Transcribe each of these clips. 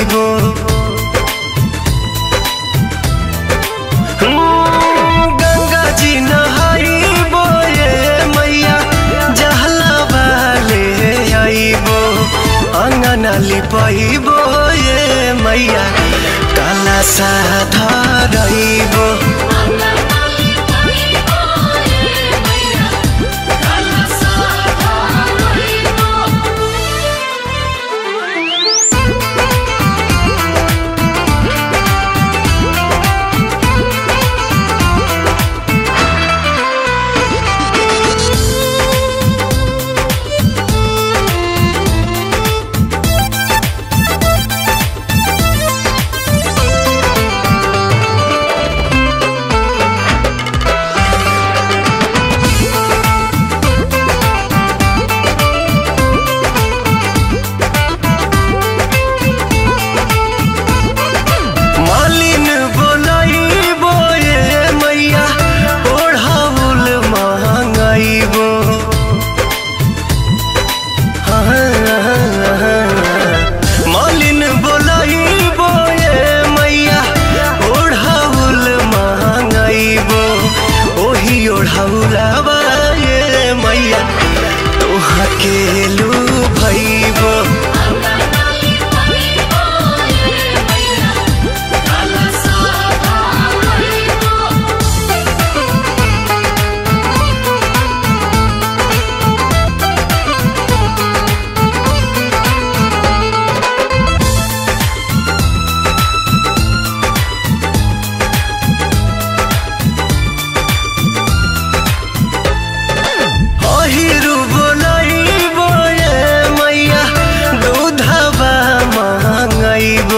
गईबो गंगा जी नहाइबो ये मैया जहला वाले आइबो अंगना लिपाइबो ये मैया काला सा धरइबो मालिन बोलाइबो ये मैया ओढ़ाउल महंगाइबो मालिन बोलाइबो ये मैया ओढ़ाउल महंगाइबो ओही ओढ़ाउलाबा ये मैया तोहा के लू भइबो अहिरु बोलाइबो ये मैया दूधबा महंगाइबो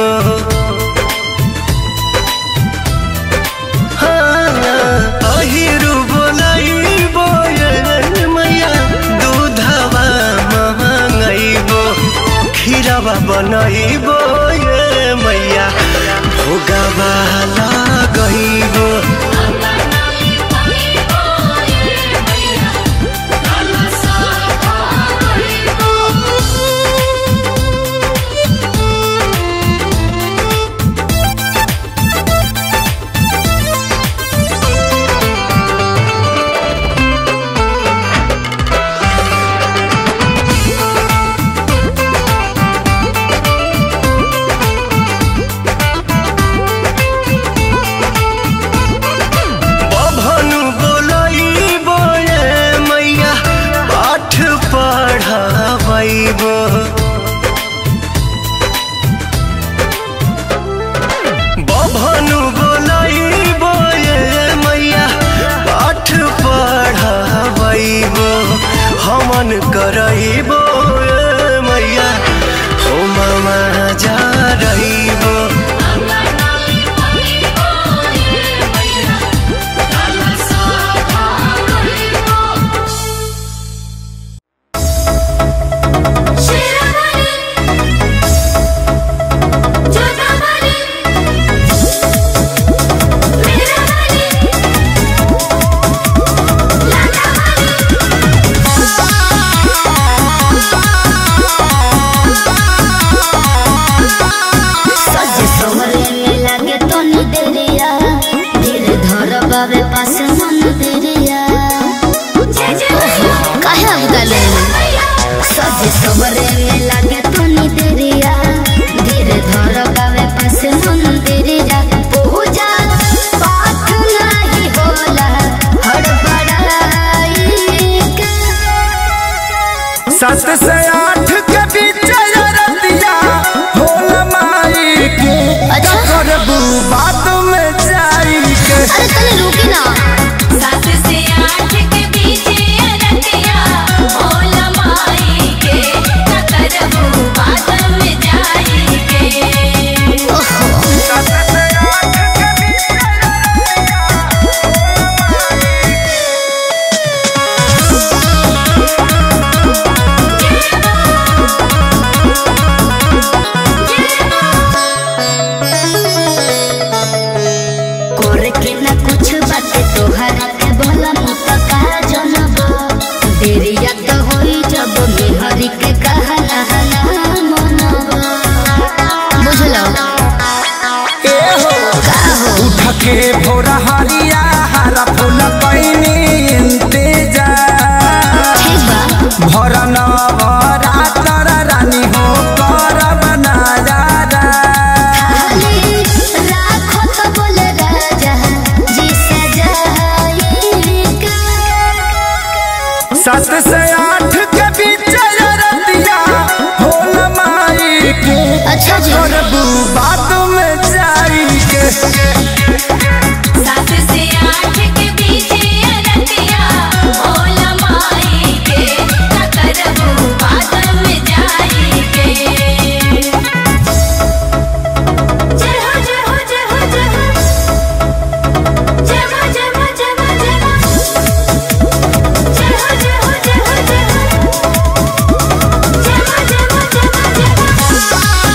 हाँ, अहिरु बोलाइबो ये मैया दूधबा महंगाइबो खीरबा बनाइबो ये मैया भोगबा लगइबो बभनु बोलाइबो ये मैया पाठ पढ़ाबैबो बभनु बोलाइबो ये मैया पाठ पढ़ाबैबो हमन करइबो ये मैया होममा जा रहिबो Thank के भोर हरिया हरा फूल कैनी इंतजार ठीक बा भर नवरातर रानी हो करब नजारा खाली राखो तो बोले राजा जी सजाएगा सात से आठ के बीच रतिया होल माई के अच्छा जी। करबू बात में जाई के सात से आठ के बीच अरतिया भोला माई के करबू बादल में जाई के जय हो जय हो जय हो जय हो जय हो जय हो जय हो जय हो जय हो जय हो जय हो जय हो जय हो जय हो जय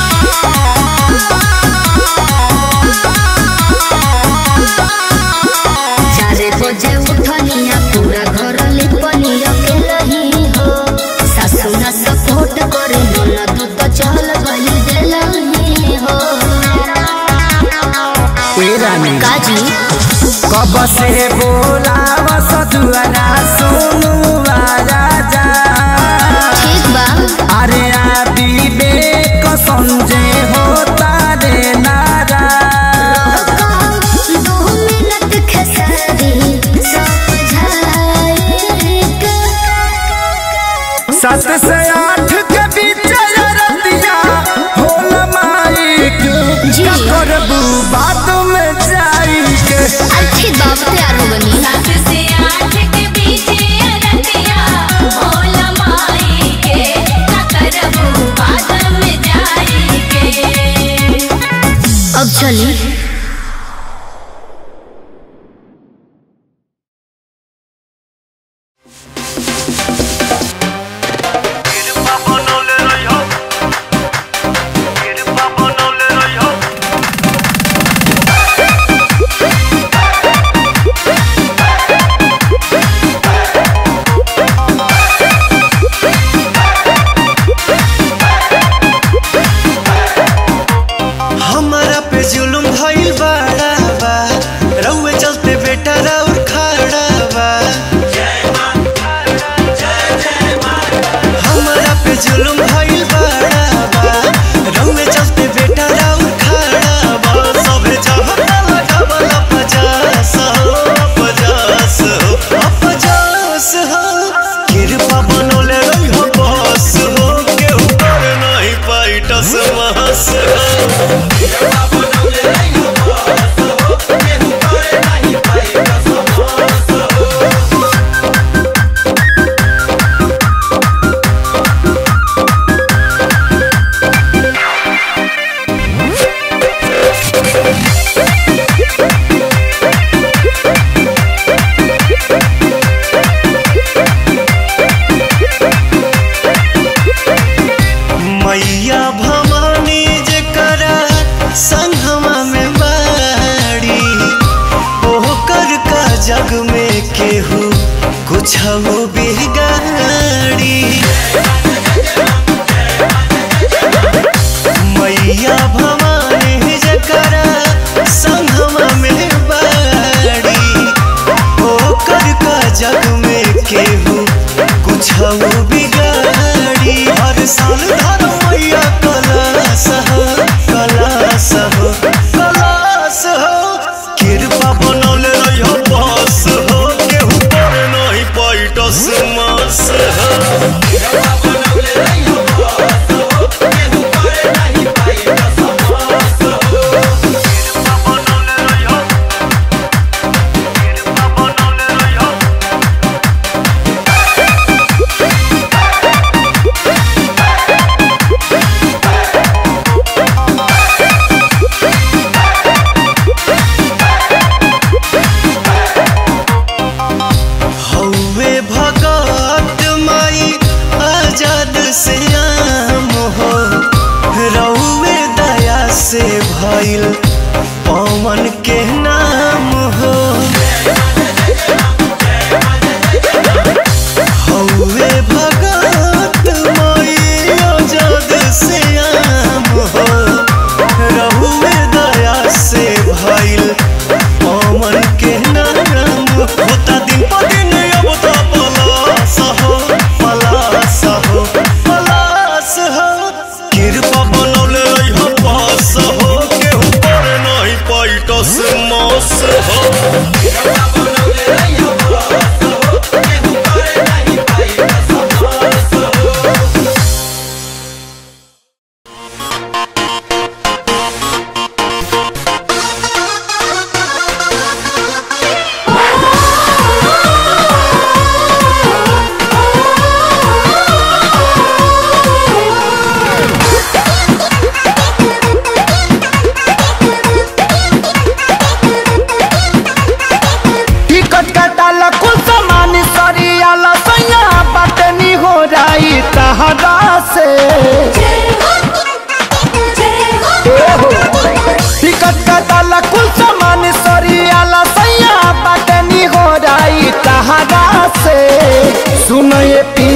चारे बजे उठनिया पूरा घर लिपनिया के लही हो सासु न सपोर्ट करे ननद तो चल गई देलही हो ए रानी काजी कब से बोलाव सजुआना सुनु राजा ठीक बा अरे आदि बेक संजय हो तारे नारा दो मिनट खेसारी समझाएगा सात से आठ के बीच रतिया होल माई के जी। करबू बात में जाई के अच्छी बात तैयार हो बनी सात से आठ के बीच अरतिया भोला माई के करबू बादल में जाई के अब चली हमारा पे जुलुम भइल बड़ा बा रउए चलते बेटा राउर खड़ा बा हमारा पे जुलुम भइल बड़ा बा रउए चलते बेटा राउर खड़ा बा सबे जहता लगावल पचास हो पचास हो पचास हो कृपा बनोले रही हो बस हो केहू कर नहीं पाई टस महस हो मैया भवानी जकरा संगमा में बाड़ी ओकर का जग में केहू कुछ बिगाड़ी मैया भवानी जकरा संगमा में बाड़ी ओकर का जग में केहू कुछ बिगाड़ी हर साल धर मैया कलास हो कलास हो कलास हो कृपा बनौले रही बस हो केहू पर नहीं पैटस मास हो हौवे भगत माई आजाद से आम हो रउए दया से भइल पवन के नाम हो हौवे भगत माई आजाद से आम हो रउए दया से भइल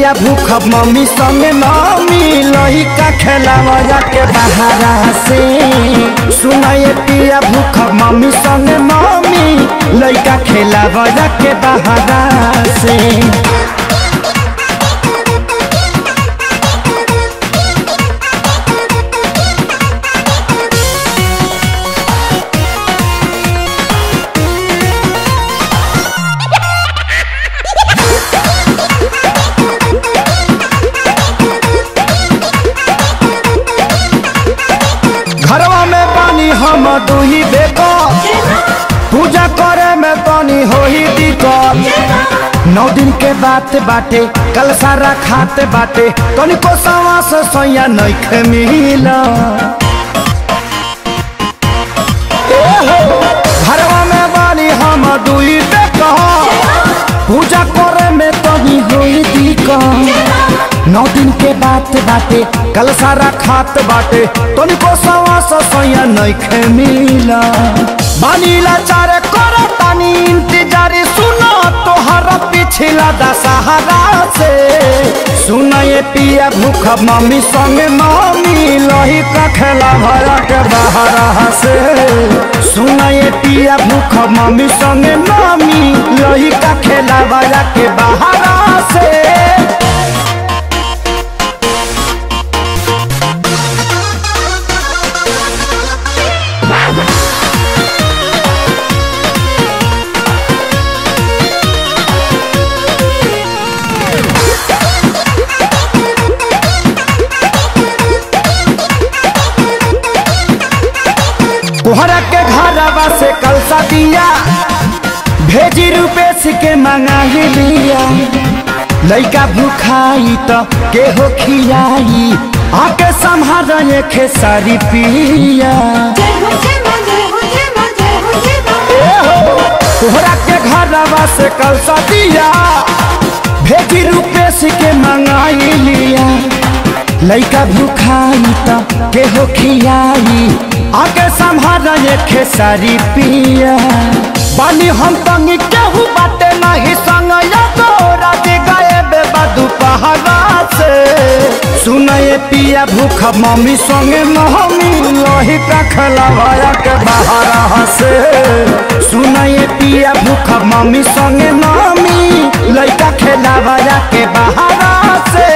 पिया भूख मम्मी संगे मम्मी लही का खेलावा के बहारा से सुनाए पिया भूख मम्मी संगे मम्मी लइका खेलावा के बहारा से घरवा में पानी हम दुही बेको पूजा करे में पानी होही दिक्कत नौ दिन के बात बाटे कल सारा खाते बाटे तनिको सवा से सोया नइखे मिला घरवा में बानी हम दुई बेको पूजा करे में तनी होई दिक्कत नौ दिन के बात बाटे कल सारा खात बाटे तनिको सवा से सोया नइखे मिला बानीला चारे कर तानी इंतजार सुनो तोहर पिछला दशहरा से सुनाए पिया भूख मम्मी संगे मम्मी लही का खेला भरा के बहरा से सुनाए पिया भूख मम्मी संगे मम्मी लही का खेला भरा के बहरा से तोहरा के घरवा से कलसा दिया भेजी रुपेश के मंगा लिया लइका भूखाई तो के हो खियाई आके संभाल के सारी पिया जय हो जय मां जय हो जय मां जय हो जय मां तोहरा के घरवा से कलसा दिया भेजी रुपेश के मंगाई लिया लइका भूखाई तो के हो खियाई आके संभाल के सारी पिया बानी हम तंगी केहू बाटे नहीं संग या तोरा के गए बेबा दुपहरा से सुनए पिया भूख मम्मी संगे मम्मी लोही का खलवाया के बाहर से सुनए पिया भूख मम्मी संगे मम्मी लइका खेलावाया के बाहर से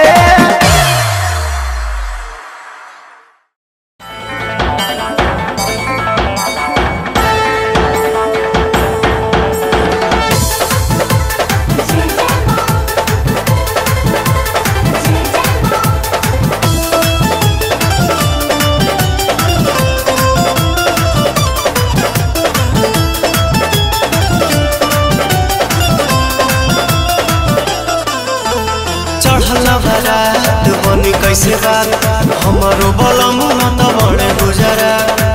चढ़ला बारात बनी कैसे बात हमारो बलम त बड़े गुजरा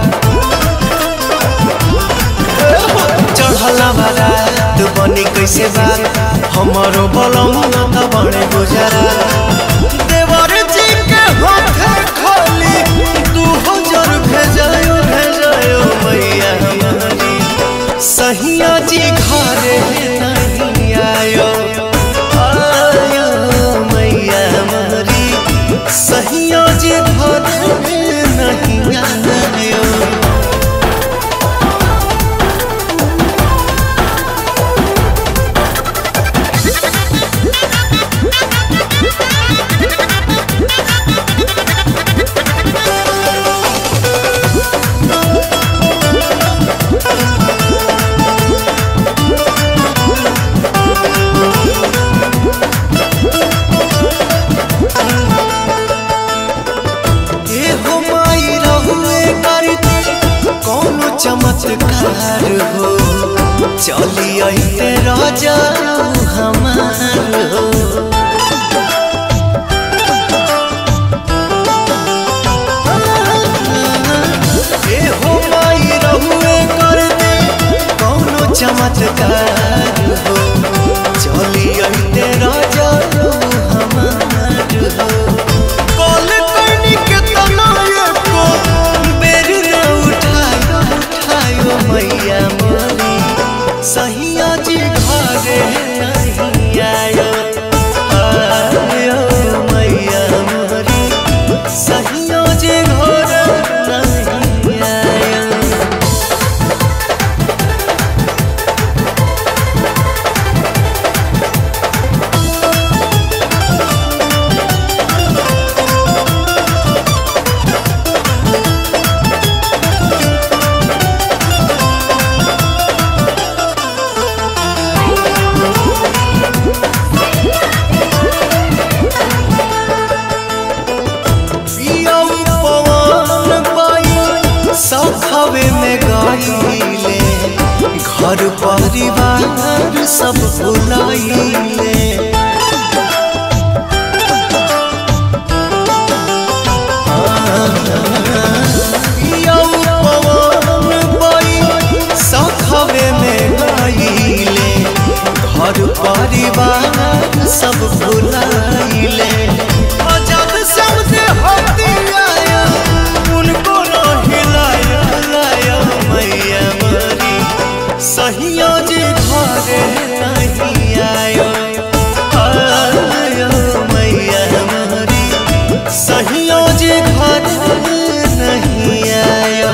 चढ़ला बारात बनी कैसे बात हमारो बलम त बड़े गुजरा देवर जी के हाथे खाली दू हजार भेजायो भेजायो मैया हमारी सहिया जी घरे नहीं आयो आयो मैया हमारी सहिया जी घरे नहीं आयो ए हो माई रहुए करती कौनो चमत्कार हो चली आइते राजा हमार हो ए हो माई रहुए करती कौनो चमत्कार हो चली आइते राजा हमार हो कॉल करनी के तनाये को बेरी न उठायो उठायो मैया मोरी सहिया जी घरे नहीं आयो सखवे में गईले घर परिवार सब भुलाइले यौ पवन बई सखवे में गईले घर परिवार सब भुलाइले और जब सबसे होती आया उनको न हिलाया लाया मैया मरी सहियो जे घरे नहीं आयो आयो मैया मरी सहियो जे घरे नहीं आयो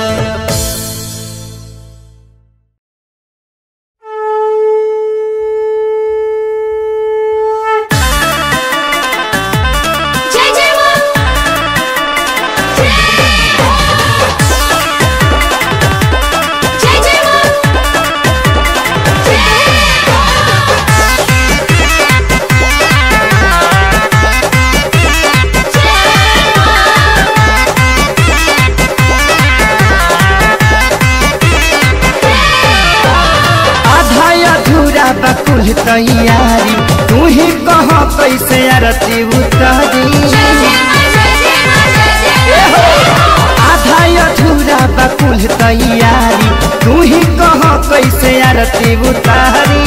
जय जय मां जय जय मां आधा अधूरा बकुल तैयारी तू ही कह कैसे आरती उतारी आधा अधूरा बकुल तैयारी तू ही कह कैसे आरती उतारी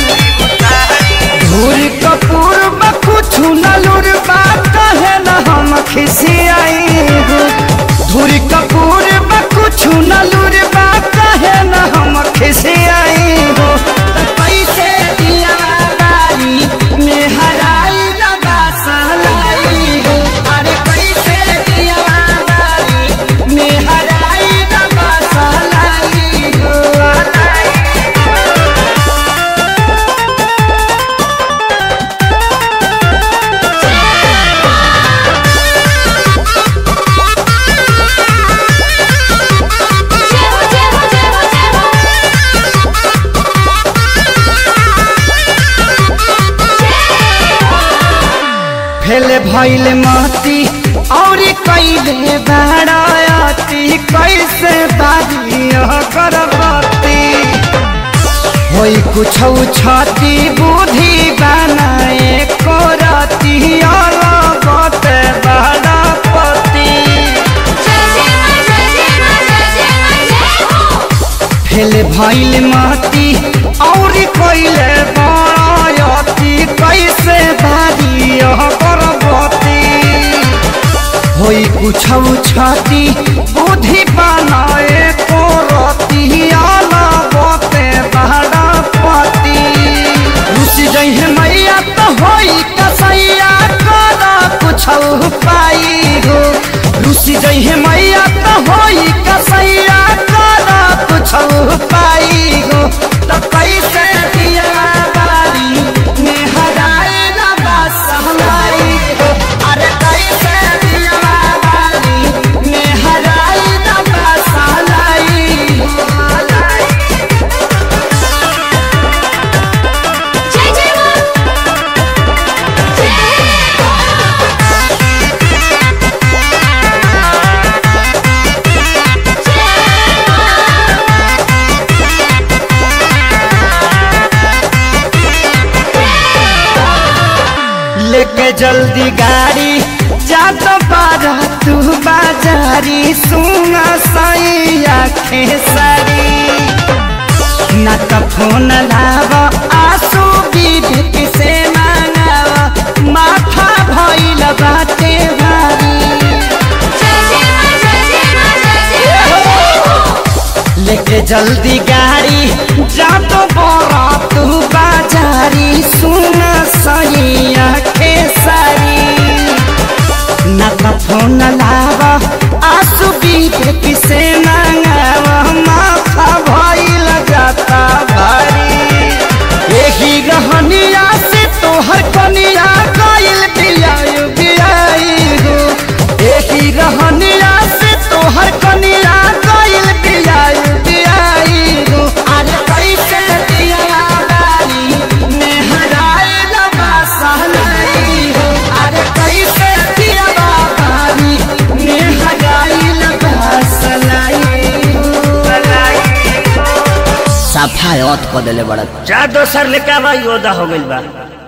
धूर कपूर बखु छुनलुर बात कहे न हम खिसियाई हो धूर कपूर बखु छुनलुर बात कहे न हम खिसियाई हो त कैसे दिया बारी में हराई लगा सहलाई हो अरे कैसे दिया बारी में हराई लगा सहलाई हो जय हो जय हो जय हो जय हो फेल भइल मती और कैले बाराती कैसे बारी करबती होई कुछ छाती बुद्धि बनाए करती अलगत बारापति फेल भइल माटी और कैले बाराती कैसे बारी करबती होई कुछ छाती बुद्धि बनाए करती अलगते बारापति रुचि जइहे मैया तो होई कसैया कर कुछ पाई हो रुचि जइहे मैया तो होई कसैया कर कुछ पाई हो तो कैसे दिया बारी में हराए ना बसलाई हो अरे कैसे दिया बारी में हराए ना बसलाई हो जय जय मां लेके जल्दी गाड़ी जा तो बारा तू बाजारी सुना साई आखे सारी न तो फोन लाव आंसू विवेक से मांगाव माथा भइल बाटे भारी लेके जल्दी गाड़ी जा तो बड़ा तू बाजारी सुन सही आखे सारी न तो फोन लाव आंसू विवेक से मांगाव माथा भइल जाता भारी यही रहनिया से तोहर कनिया गइल बियायु बियाई हो यही रहनिया से तोहर कनिया गइल बियायु बियाई हो अरे कैसे दिया बारी में हराए लबा सहलाई हो अरे कैसे दिया बारी में हराए लबा सहलाई साफा औत क देले बड़ा जा दोसर लेके आवा योदा हो गइल बा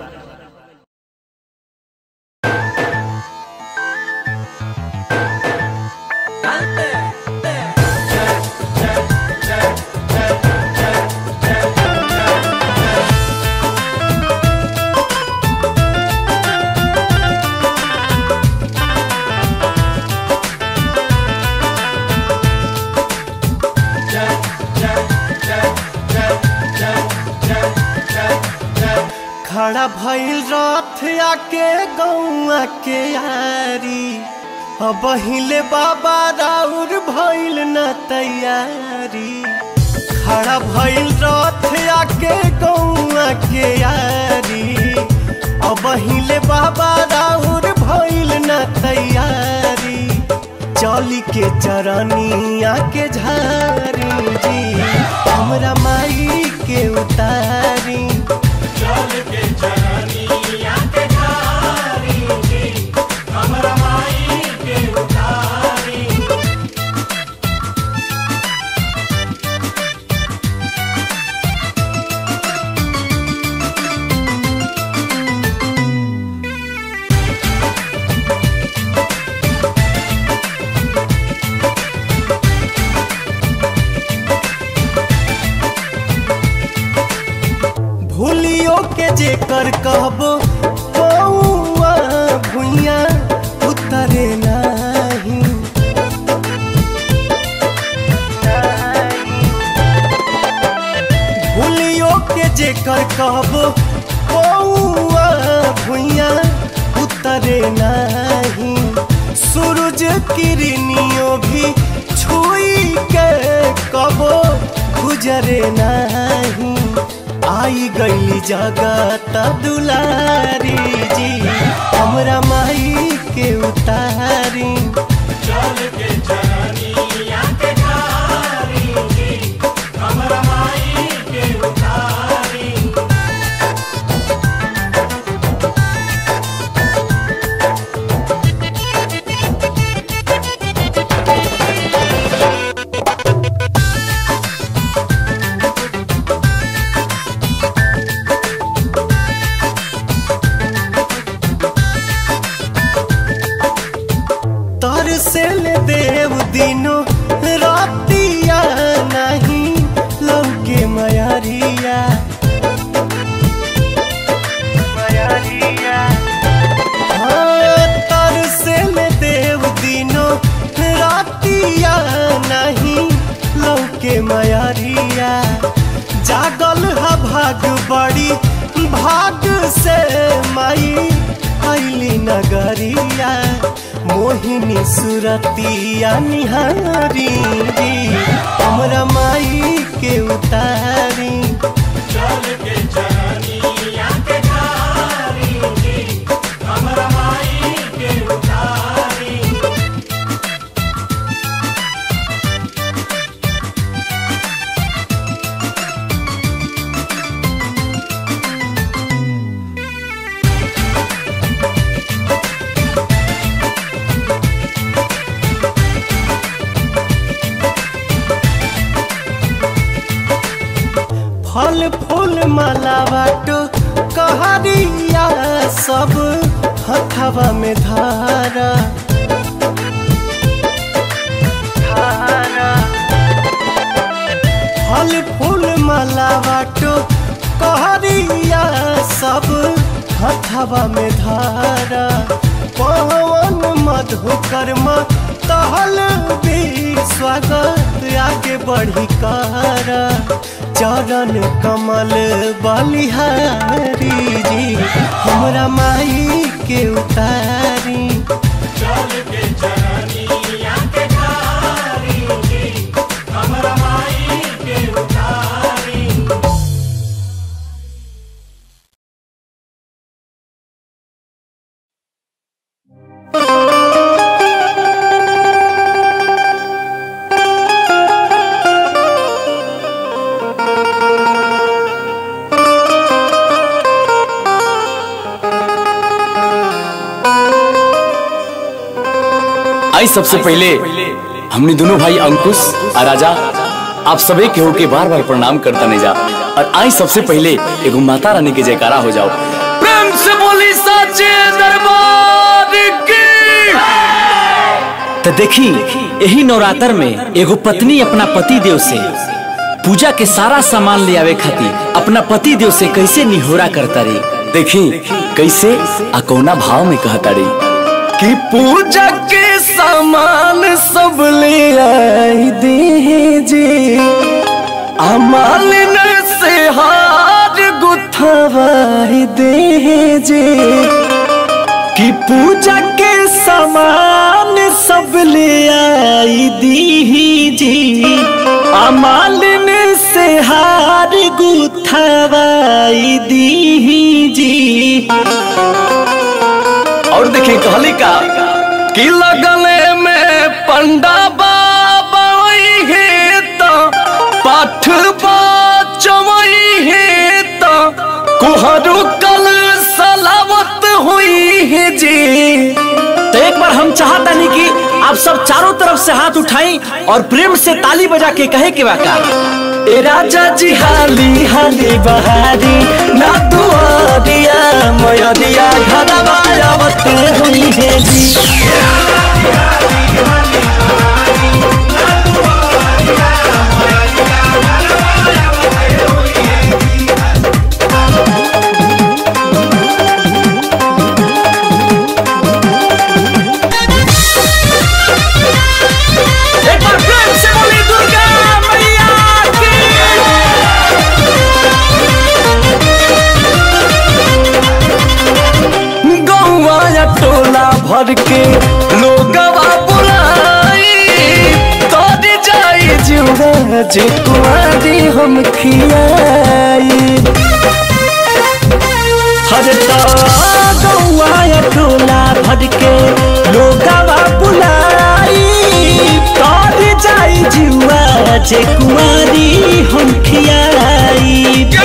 खड़ा भइल रथ आके गौआ के यारी अब हिले बाबा राउर भइल न तैयारी खड़ा भइल रथ आके गौआ के यारी अब हिले बाबा राउर भइल न तैयारी चली के चरनिया के झारी जी हमरा माई के उतारी भूलियो के जेकर कहबो कौआ भुइया उतरे नाही भूलियो के जेकर कहबो कौआ भुइया उतरे नाही सूरज किरनियो भी छुई के कबो गुजरे नाही आई गई जगत दुलारी जी हमरा माई के उतारी तर से ले देव दिनो रातिया नहीं लौके मयारिया हाँ, तर से ले देव दिनो रातिया नहीं लौके मयारिया जागल हा भाग बड़ी भाग से माई आइली नगरिया मोहिनी सुरतिया निहारी हमरा माई के उतारी फल फूल माला बाटो कहरिया सब हथवा में धारा फल फूल माला बाटो कहरिया सब हथवा में धारा पवन मधुकर्म तहल भी स्वागत आगे बढ़ी कर चरण कमल बलिहारी जी हमरा माई के उतारी आई सबसे पहले हमने दोनों भाई अंकुश और राजा आप सभी केहू के बार बार प्रणाम करता नहीं जा और आई सबसे पहले एगो माता रानी के जयकारा हो जाओ प्रेम से बोली सच्चे दरबार की तो देखी यही नवरात्र में एगो पत्नी अपना पति देव से पूजा के सारा सामान ले आवे खातिर अपना पति देव से कैसे निहोरा करता रही देखी कैसे आ कौना भाव में कहता रही कि पूजा के सामान सब ले आई दीजिए अमालिन से हार गुथवाई दीजिए कि पूजा के सामान सब ले आई दीजिए अमालिन से हार गुथवाई दीजिए और देखिए कहली का कि लगले में पंडा बाबा है तो पाठ चमई है तो कुहरू कल सलावत हुई है जी तो एक बार हम चाहता नहीं कि आप सब चारों तरफ से हाथ उठाएं और प्रेम से ताली बजा के कहे के वाका ए राजा जी हाली हाली बहारी ना दुआरिया मयरिया घरवा आवत हुई है जी एक बार प्रेम से बोली दुर्गा मैया की गौवा या टोला भर के लोगवा बुलाई तोड़ जाई जुड़ा जे कुआरी हम खियाई हर गौवा या टोला भर के लोगवा बुलाई तोड़ जाई जुआ जे कुआरी हम खियाई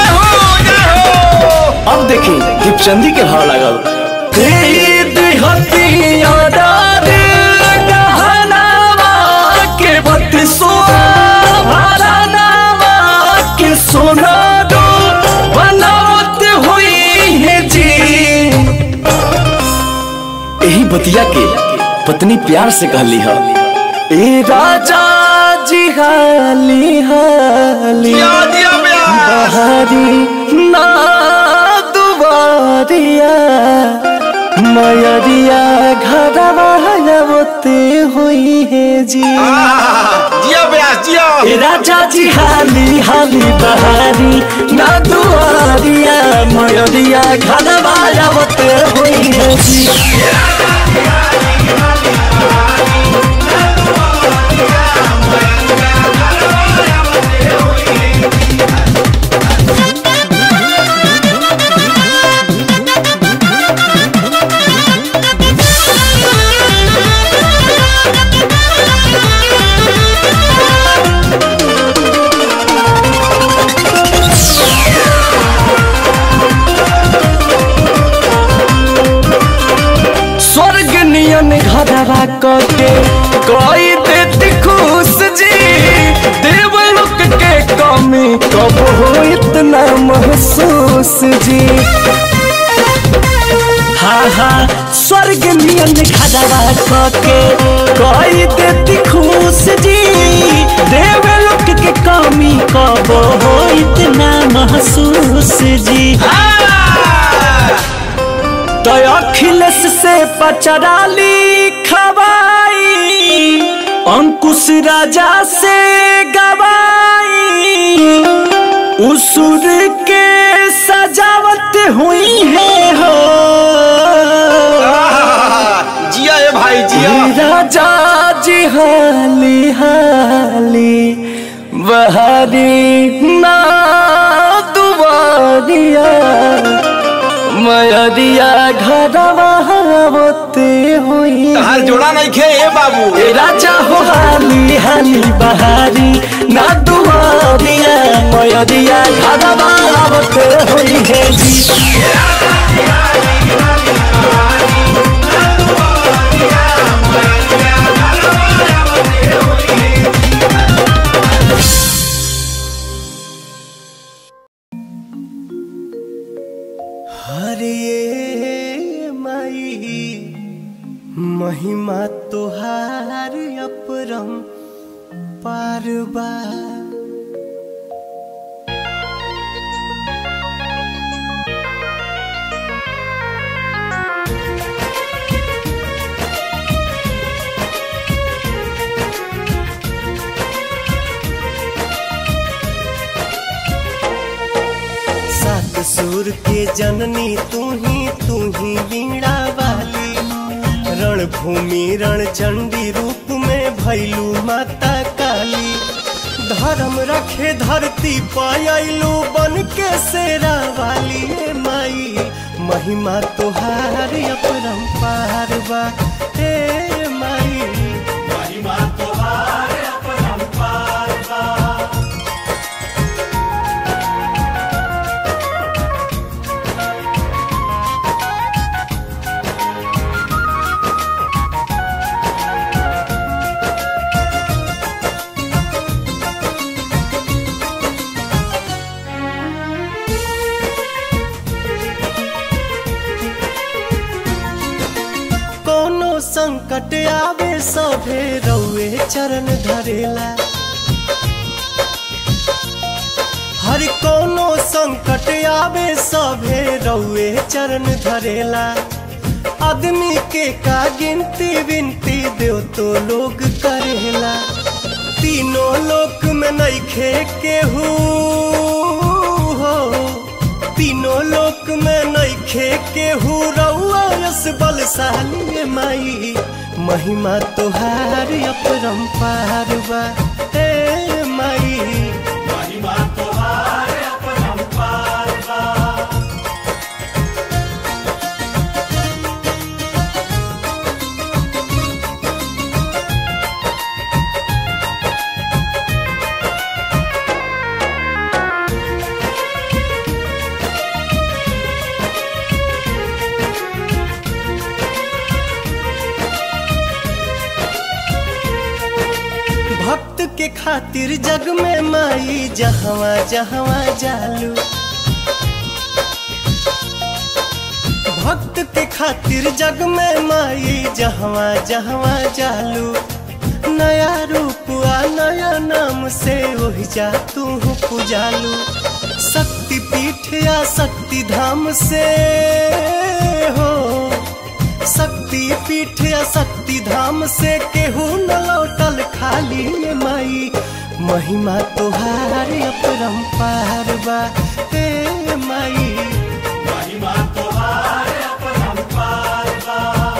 अब देखी दीपचंदी के भाव लागल खरीद हथियार गहनावा के बत्तीसो भरनावा के सोना दो बनावत हुई है जी यही बतिया के पत्नी प्यार से कहली है ए राजा जी हाली हाली बहारी ना दुबारिया मयरिया घरवा होते हुई है जी जिया ब्यास जिया ए राजा जी हाली हाली बहारी ना दुआरिया मयरिया घरवा होते हुई है जी स्वर्ग नियन घरवा कके कोई देती खुश जी देवलोक के कमी कब हो इतना महसूस जी हाँ हाँ स्वर्ग नियन घरवा कके कोई देती खुश जी देवलोक के कमी कब हो इतना महसूस जी तो अखिलेश से पचराली खवाई अंकुश राजा से गवाई उसूर के सजावट हुई है हो जिया ए भाई जिया राजा जी हाली हाली बहारी ना दुआरिया मयरिया घरवा होते हुई तहार जोड़ा नहीं खे ए बाबू ए राजा हो हाली हाली बहारी ना दुआरिया मयरिया घरवा होते हुई है जी महिमा तोहार अपरम पारबा सात सुर के जननी तू ही तू ही वीणा वाली रणभूमि रणचंडी रूप में भैलू माता काली धर्म रखे धरती पायलू बन के शेरा वाली ए माई महिमा तोहार अपरंपार बा ए माई महिमा तोहार अपरंपार बा कोनो संकट आवे सभे रउए चरण धरेला हर कोनो संकट आवे सभे रउए चरण धरेला आदमी के का गिनती विनती देव तो लोग करेला तीनों लोक में नइखे केहू हो तीनों लोक में नइखे केहू रउआ यस बलशाली माई महिमा तोहार अपरंपार बा ए माई महिमा तोहार अपरंपार बा भक्त के खातिर जग में माई जहवा जहवा जालू भक्त के खातिर जग में माई जहवा जहवा जालू नया रूप आ नया नाम से वही जा तू पुजालू शक्ति पीठ या शक्ति धाम से हो शक्ति पीठ या शक्ति धाम से केहू न लौटल खाली ये माई महिमा तोहार अपरंपार बा हे माई महिमा तोहार अपरंपार बा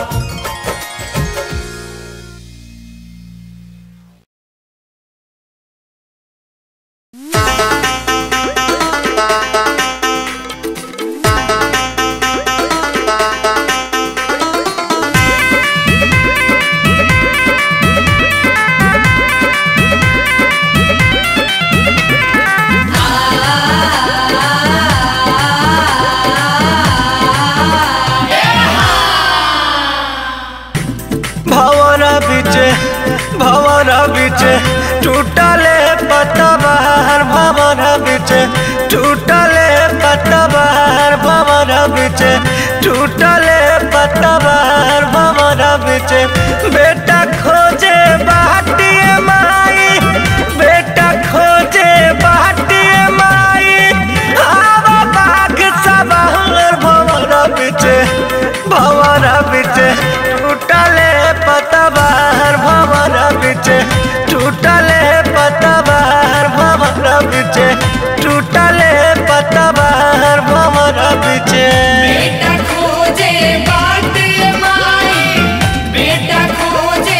भवरा बिचे भवरा बिचे टूटले पतवार भवरा बिचे टूटले पतवार भवरा बिचे टूटले पतवार भवरा बिचे बेटा खोजे बाटिए माई बेटा खोजे बाटिए माई आवा बाग सवार भवरा बिचे भवरा बिचे टूटले पतवार भवरा बिचे टूटले पतवार भवरा बिचे टूटले पतवार भवरा बिचे बेटा खोजे बाट माई बेटा खोजे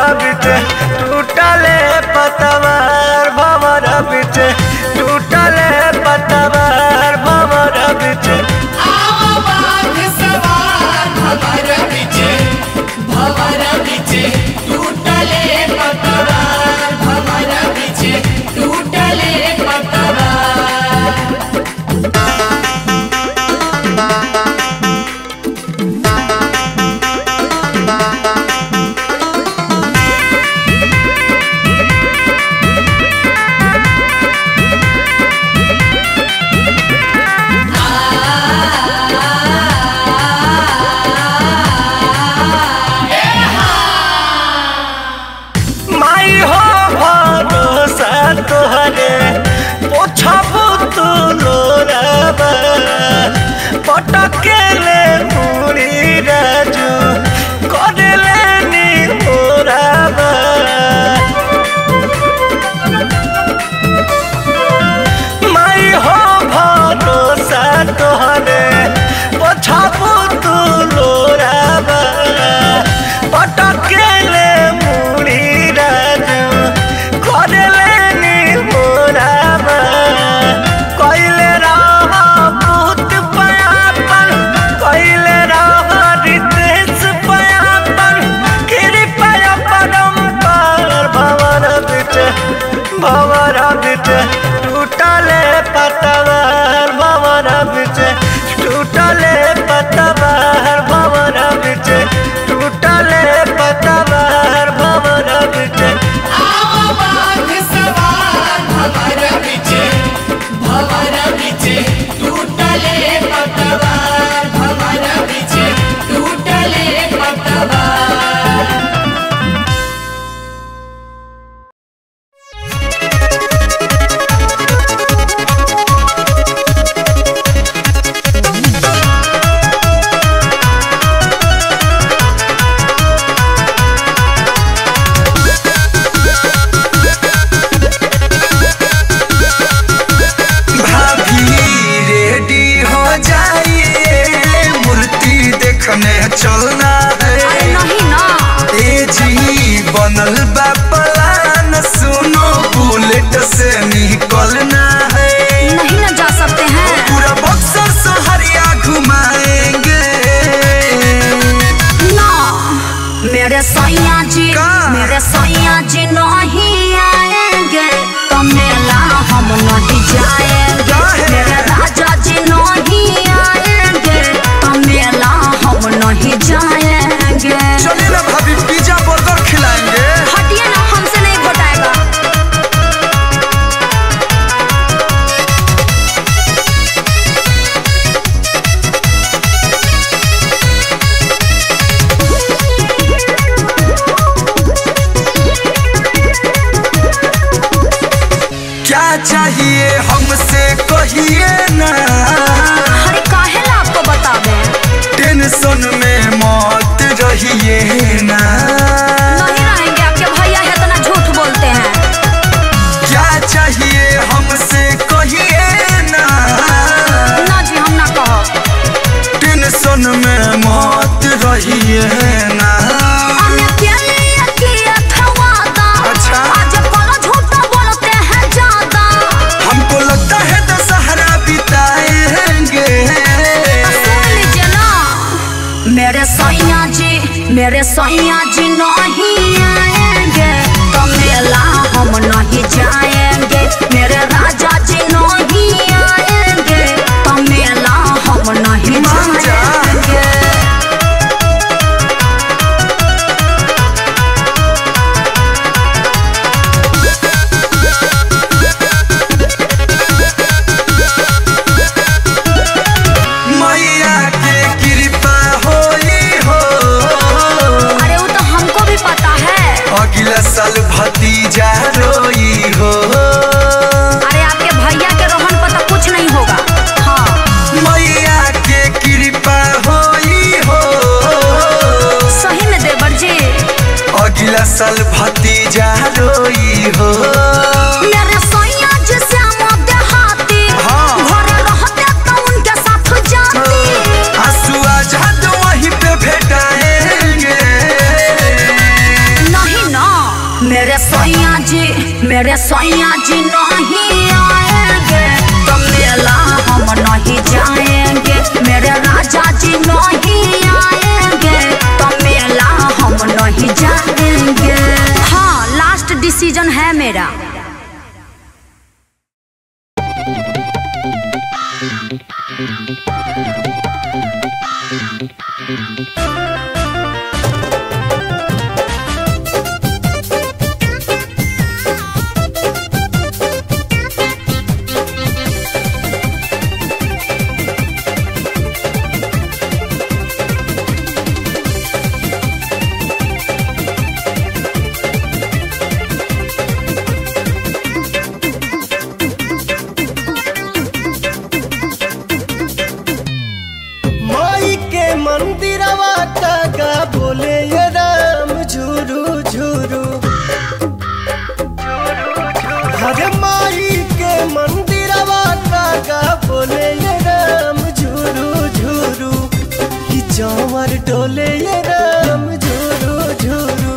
बिटे टूटले पतवार भवर बिटे टूटले पतवार भवर बिटे माई हो भरोसा तोहरे पोछबू तू लोराबा पटकेले मुड़ी राजू करेले नी मोराबा माई हो भरोसा तोहरे पोछबू तू लोराबा पटकेले मुड़ी राजू करेले नी मोराबा कइले रह भूत पयापन कइले रह रितेश पयापन कृपया परम्पर भवर बिटे भवर बिटे टूटले पतवार भवर बिटे टूटले पतवार भवर बिटे टूटले पतवार भवर बिटे भाभी रेडी हो जाइए मूर्ति देखने चलना है नहीं ना ए जी बनल बा प्लान सुनो बुलेट से निकलना है नहीं ना जा सकते हैं पूरा बक्सर सहरिया घुमाएंगे ना मेरे सैया जी का? मेरे सैया जी नहीं आएंगे तो मेला हम नहीं जाएंगे काहे? मेरे राजा जी नहीं आएंगे तो मेला हम नहीं जाएंगे चलिए ना भाभी पिज्जा बर्गर खिलाएंगे हटिए ना हमसे नहीं घोटाएगा क्या चाहिए हमसे कहिए ना अरे काहे ला आपको बता दें टेंशन में मत रहिए ना नहीं रहेंगे आपके भैया है इतना झूठ बोलते हैं क्या चाहिए हमसे कहिए ना ना जी हम ना कहो टेंशन में मत रहिए ना हमने क्या लिया किया था वादा अच्छा। आज बोलो झूठा बोलते हैं ज्यादा हमको लगता है दशहरा बिताएंगे तो सुन लीजिए ना मेरे सैया जी मेरे सैया जी नहीं आएंगे तो मेला हम नहीं जाएंगे मेरे राजा जी नहीं आएंगे तो मेला हम नहीं मान जा। जाएंगे मैया के कृपा होई हो अरे वो तो हमको भी पता है अगला साल भतीजा रोई हो अरे आपके भैया के रोहन पता कुछ नहीं होगा हाँ मैया के कृपा होई हो सही में देवर जी अगला साल भतीजा रोई हो मेरे सैया जी श्याम देहाती हाँ। घर रहते तो उनके साथ जाती आंसू आजाद वहीं पे भेटाएंगे नहीं ना मेरे सैया जी मेरे सैया जी नहीं आएंगे तो मेला हम नहीं जाएंगे मेरे राजा जी नहीं आएंगे तो मेला हम नहीं जाएंगे हाँ लास्ट डिसीजन है मेरा माई के मंदिरवा कागा बोले ये राम झुरू झुरू हरे माई के मंदिरवा कागा बोले ये राम झुरू झुरू कि जवर डोले ये राम झुरू झुरू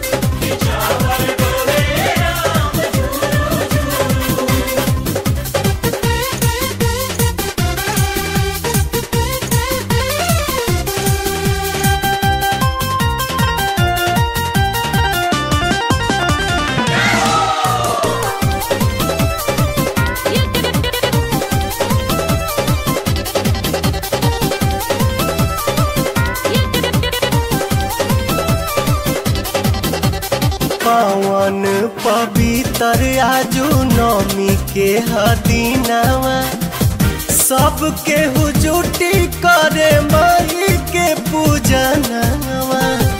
पावन पवित्र आजू नौमी के हदीनावा सबके हुजूटी करे माई के पूजनवा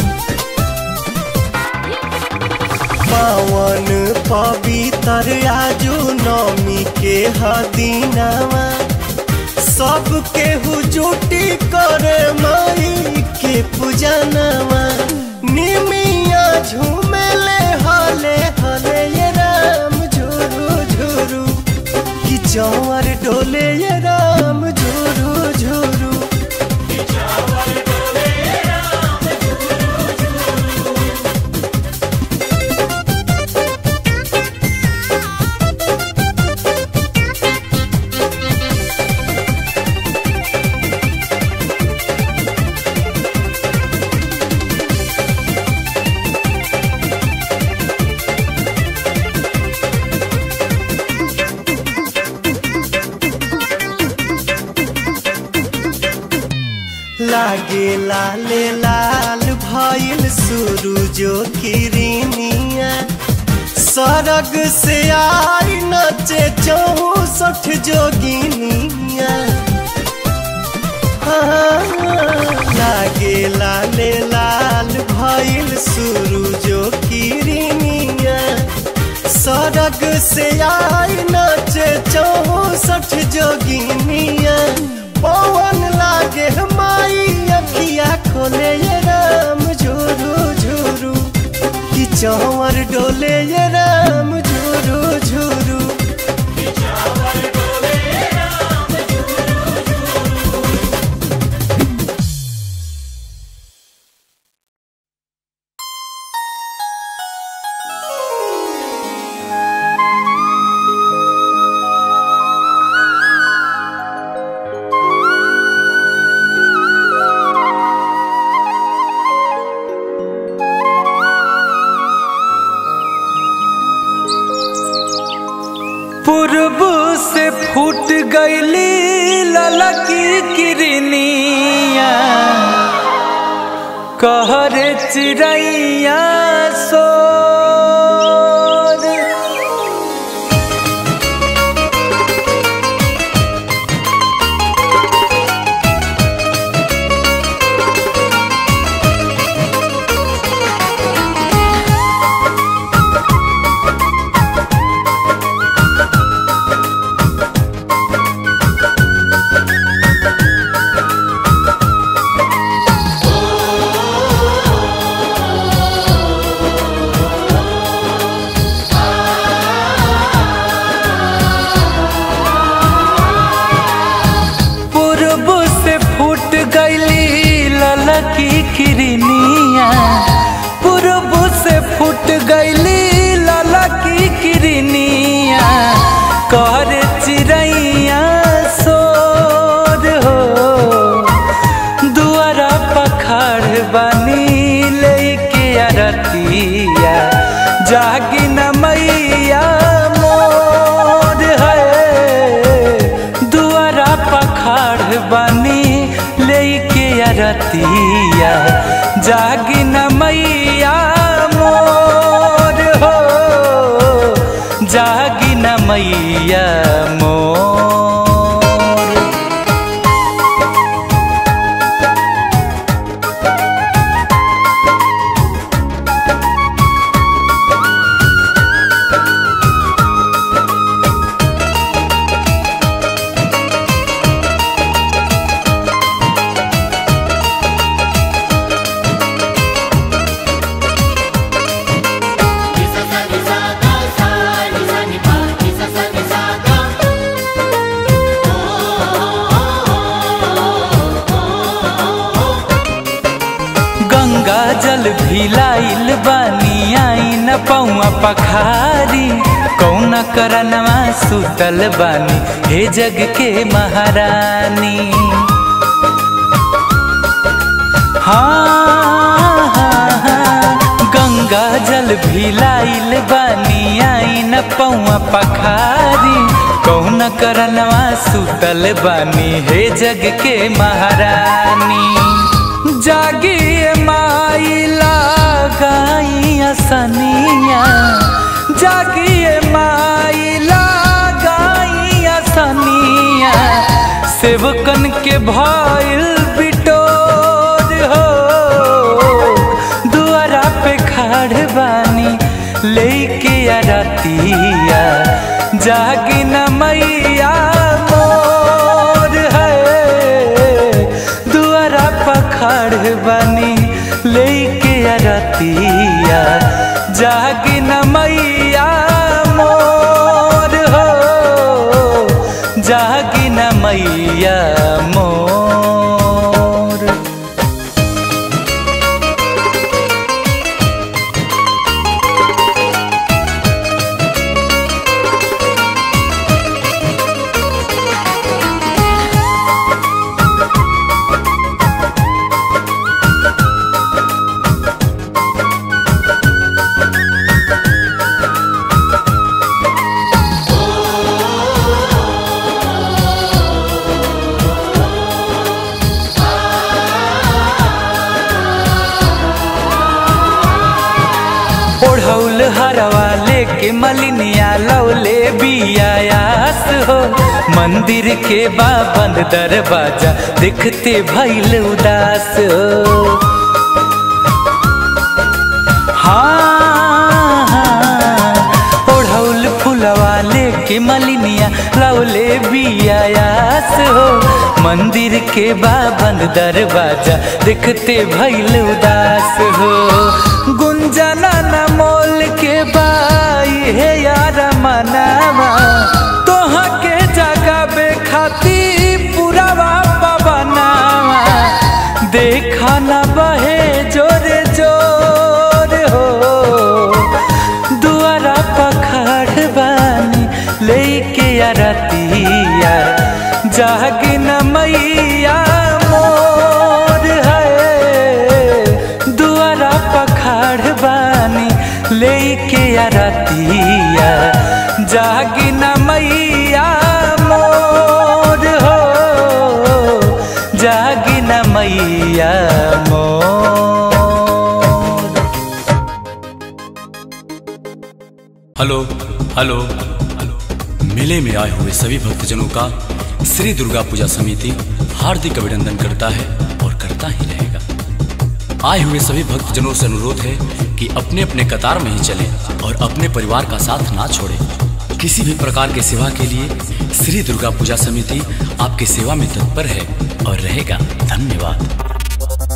पावन पवित्र आजू नौमी के हदीनावा सबके हुजूटी करे माई के पूजनवा निमिया झूमेले हले हले ये राम झुरू झुरू कि जवर डोले ये राम झुरू झुरू लागे लाले लाल भइल सूरजो किरनिया सरग से आई नचे चौसठ जोगिनिया हाँ, लागे लाले लाल भइल सूरजो किरनिया सरग से आई नचे चौसठ जोगिनिया पवन लागे माई अखिया खोले ये राम झुरू झुरू कि चौवर डोले ये राम झुरू झुरू पूर्व से फूट गईली ललकी किरनिया कहरे चिड़ैया सोर पूर्व से फूट गईली ललकी किरनिया पूर्व से फूट गईली रतिया जागी न मैया मोर है दुआरा पखाड़ बनी लेके रतिया जागी न मैया मोर हो जागी न मैया मोर गंगा जल भिलाइल बानी आई न पौआ पखारी कौन करनवा सुतल बानी हे जग के महारानी हाँ, हाँ, हाँ, गंगा जल भिलाइल बानी आई न पौआ पखारी कौन करनवा सुतल बानी हे जग के महारानी जागिए माइला गाइया सनिया जागिए माइला गाइया सनिया सेवकन के भइल बिटोर हो दुआरा पे खाड़ बानी लेके रतिया जागी न मैया मोर है दुआरा पखाड़ बनी लेके रतिया जागी न मैया मोर हो जागी न मैया मोर ओढ़ौल हरवा लेके मलिनिया लौले बियायास हो मंदिर के बाबंद दरवाजा देखते भैल उदास हो हाँ, हाँ, ओढ़ौल फुलवा लेके मलिनिया लौले बियायास हो मंदिर के बाबंद दरवाजा देखते भैल उदास हो गुंजना न मोल के बाई हे यार मनावा तोहा के जगाबे खाती पुरावा पवनावा देखा न बहे जोरे जोर हो दुआरा पखाड़ बानी लेके रतिया जागी न मैया मोर है दुआरा पखाड़ बानी लेके रतिया जागी न मैया मोर हो जागी न मैया मोर हेलो हेलो मेले में आए हुए सभी भक्तजनों का श्री दुर्गा पूजा समिति हार्दिक अभिनंदन करता है और करता ही रहेगा आए हुए सभी भक्तजनों से अनुरोध है कि अपने अपने कतार में ही चलें और अपने परिवार का साथ ना छोड़ें किसी भी प्रकार की सेवा के लिए श्री दुर्गा पूजा समिति आपकी सेवा में तत्पर है और रहेगा धन्यवाद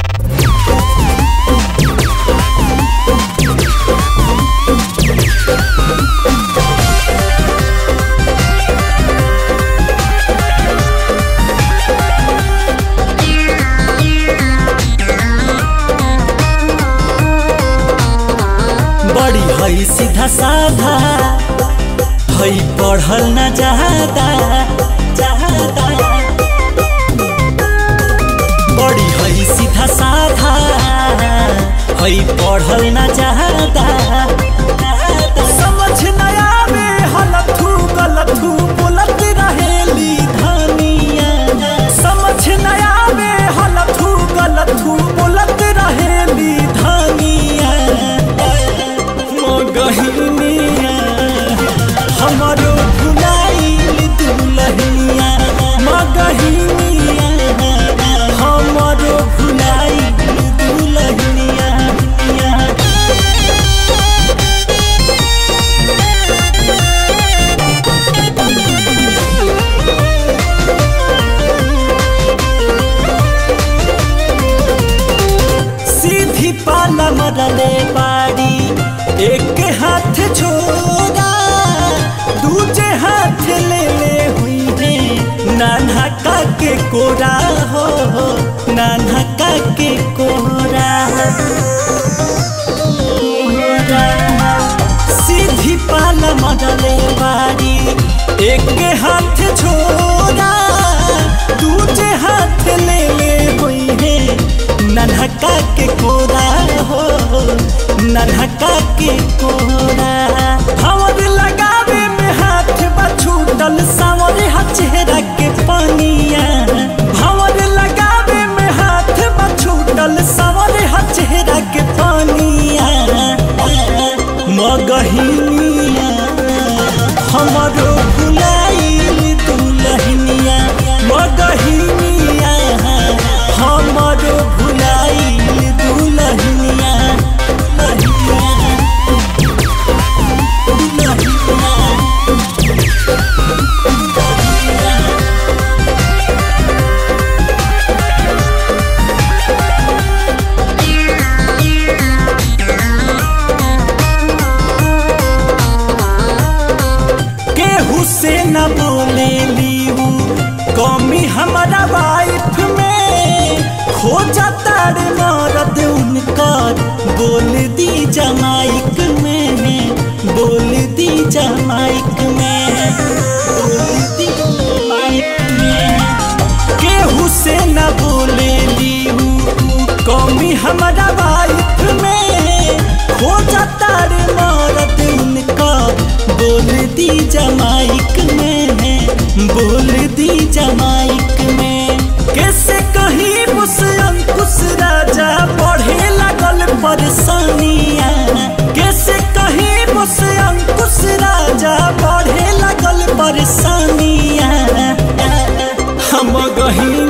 बड़ी हई सीधा साधा हई पढ़ल न जाता जाता बड़ी हई सीधा साधा हई पढ़ल न जाता समझ न आवे हलथू गलथू बोलत रहेली धनिया समझ न आवे हलथू गलथू बोलत रहेली धनिया मगहिनिया हमारो भुलाइल दुलहिया मगहिनिया हमारो भुलाइल दुलहिया सीधी पाला मरले बाड़ी एक हाथ छोड़ा दूजे हाथ ले ले हुई है नाना का के कोरा हो नाना का के कोरा कोरा। सीधी पाला मरले बाड़ी एक हाथ छोड़ा दूजे हाथ ले ले हुई है नन्हका के कोरा हो नन्हका के कोरा हमर लगावे में हाथ बछूटल सावर चेहरा के पानिया हमर लगावे में हाथ बछूटल सावर चेहरा के पानिया मगहिनिया हमरो भुलाइल दुलहिनिया मगहिनिया हमरो भुलाइल दुलहिनिया केहू से न बोले लीहू कमी हमारा वाइफ में खो जाता रे मरद उनकर बोल दी जमाइक में बोल दी जमाइक में बोल दी जमाइक में केहू से न बोले लीहू कमी हमारा वाइफ में खो जाता रे मरद उनका बोल दी जमाइक में बोल दी जमाइक में कैसे कहीं मुस अंकुश राजा बढ़े लगल परेशानिया कैसे कहीं मुस अंकुश राजा बढ़े लगल परेशानिया हम गही